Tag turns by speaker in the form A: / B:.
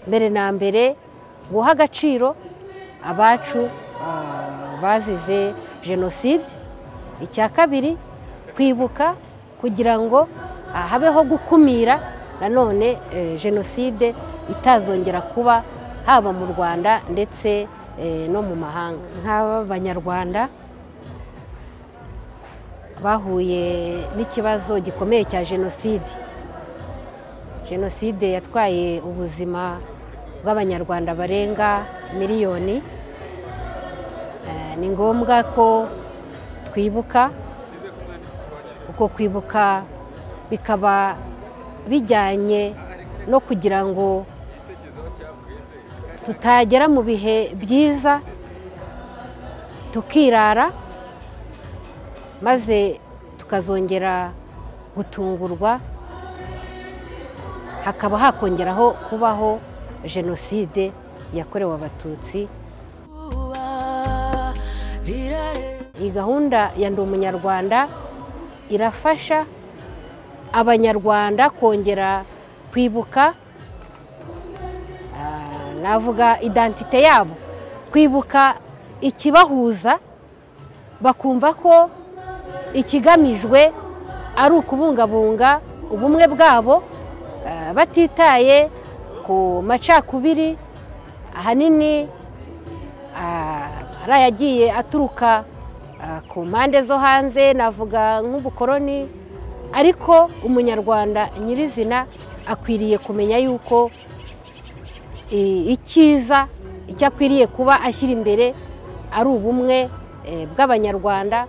A: mbere na mbere guha agaciro abacu bazize jenoside icya kabiri kwibuka kugira ngo habeho gukumira nanone jenoside itazongera kuba haba mu rwanda ndetse no mu mahanga nk'abanyarwanda bahuye n'ikibazo gikomeye cya jenoside jenoside yatwaye ubuzima bw'abanyarwanda barenga miliyoni ni ngombwa ko twibuka uko kwibuka bikaba bijyanye no kugira ngo tutagera mu bihe byiza tukirara maze tukazongera gutungurwa hakaba hakongeraho kubaho jenoside yakorewe abatutsi iyi gahunda ya ndi umunyarwanda irafasha abanyarwanda kongera kwibuka navuga idantite yabo kwibuka ikibahuza bakumva ko ikigamijwe ari ukubungabunga ubumwe bwabo batitaye ku macakubiri ahanini ari ayagiye aturuka ku mpande zo hanze navuga nk'ubukoroni ariko umunyarwanda nyirizina akwiriye kumenya yuko icyiza icyo akwiriye kuba ashyira imbere ari ubumwe bw'abanyarwanda